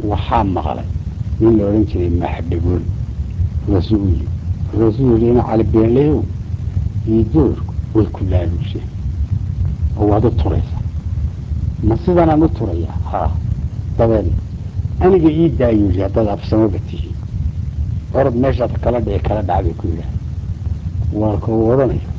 waxaa maqlay nin la odhan jiray maxdhagool markaasuu u yimi markaasuu yihi ina cali beenleyow iyo doorku way ku laaluusheen oo waad u turaysaa ma sidanaan u turayaa haa dabeedna aniga ii daayu yidhi haddaad afsamaba tihiin orod meeshaad kala dhici kala dhaca bay ku yidhaah waa ka u odhanayo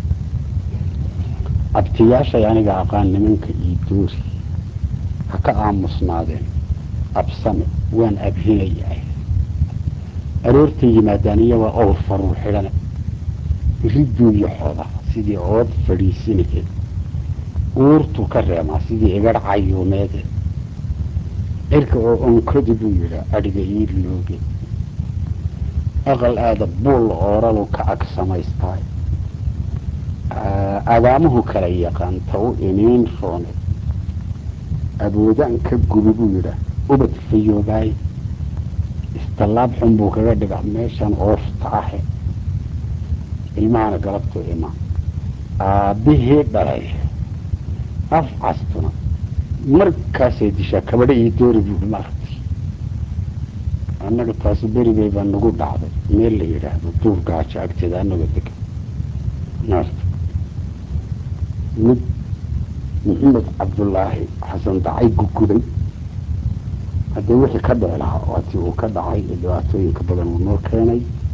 abtiyaashay aniga aqaan nimanka iyo doori ha ka aamusnaadeen absame waan abhinayahay aroortay yimaadaan iyagoo awr faruur xidhane ridduu iyo xoda sidii ood fadhiisinaheed uurtuu ka reemaa sidii igadh cayuumeede cirka oo onkodi buu yidhaa adhiga ii looge aqal aada buulla ooralu ka ag samaystaay adaamuhu kala yaqaan ta u iniin roone awoodaan ka gubi buu yidhaa ubad fayoobaay istallaab xun buu kaga dhigaa meeshan oofta ahe ilmahana galabtuu imaan aabbihii dhalay af castuna markaasay dishaa kabadho iyo doori buu maaragtay annaga taasi berigay baa nagu dhacday meel la yidhaahdo duur gaajo agteeda annagoo degan maarta mid maxamed cabdullaahi xasan dacay gugubay haddee wixii ka dhici lahaa waatii uu ka dhacay ee dhibaatooyinka badan uu noo keenay